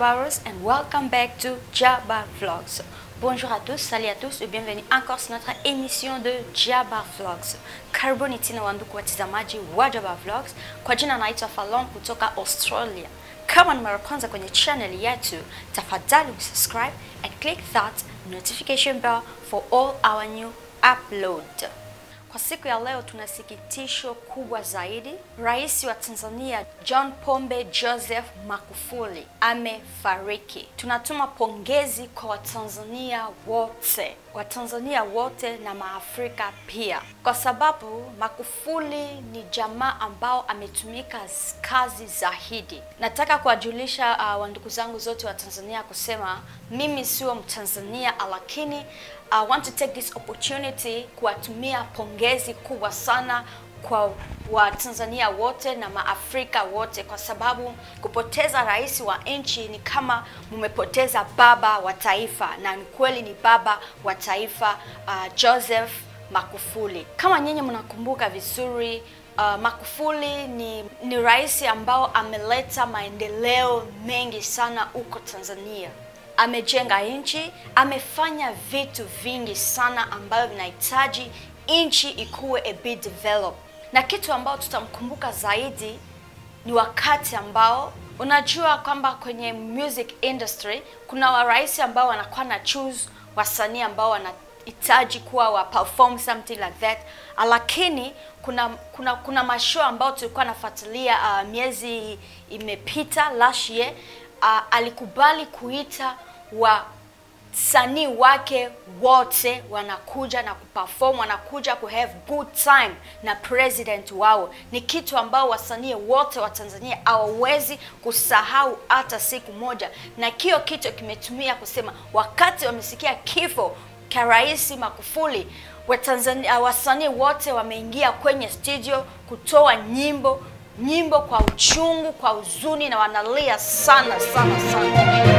Jabaros and welcome back to Jabba Vlogs. Bonjour à tous, salut à tous et bienvenue encore sur notre émission de Jabba Vlogs. Karibuni tena wandugu watazamaji wa Jabba Vlogs. Kwa jina naitwa Falon kutoka Australia. Kama ni mara kwanza kwenye channel yetu, tafadhali subscribe and click that notification bell for all our new upload. Kwa siku ya leo tuna sikitisho kubwa zaidi. Rais wa Tanzania John Pombe Joseph Magufuli amefariki. Tunatuma pongezi kwa Watanzania wote, Watanzania wote na Maafrika pia, kwa sababu Magufuli ni jamaa ambao ametumika z- kazi zaidi. Nataka kuwajulisha uh, wandugu zangu zote wa Tanzania kusema mimi sio Mtanzania, lakini I want to take this opportunity kuwatumia pongezi kubwa sana kwa Watanzania wote na Maafrika wote, kwa sababu kupoteza rais wa nchi ni kama mmepoteza baba wa taifa, na ni kweli ni baba wa taifa uh, Joseph Magufuli. Kama nyinyi mnakumbuka vizuri Uh, Magufuli ni, ni rais ambao ameleta maendeleo mengi sana huko Tanzania amejenga nchi, amefanya vitu vingi sana ambavyo vinahitaji nchi ikuwe a bit develop. Na kitu ambao tutamkumbuka zaidi ni wakati ambao unajua kwamba kwenye music industry kuna warais ambao wanakuwa na choose wasanii ambao wanahitaji kuwa wa perform something like that, lakini kuna kuna kuna mashow ambao tulikuwa nafuatilia uh, miezi imepita last year uh, alikubali kuita wasanii wake wote wanakuja na kuperform, wanakuja ku have good time na president wao. Ni kitu ambao wasanii wote wa Tanzania hawawezi kusahau hata siku moja, na kio kitu kimetumia kusema wakati wamesikia kifo cha Rais Magufuli Watanzania, wasanii wote wameingia kwenye studio kutoa nyimbo nyimbo kwa uchungu, kwa huzuni na wanalia sana sana sana.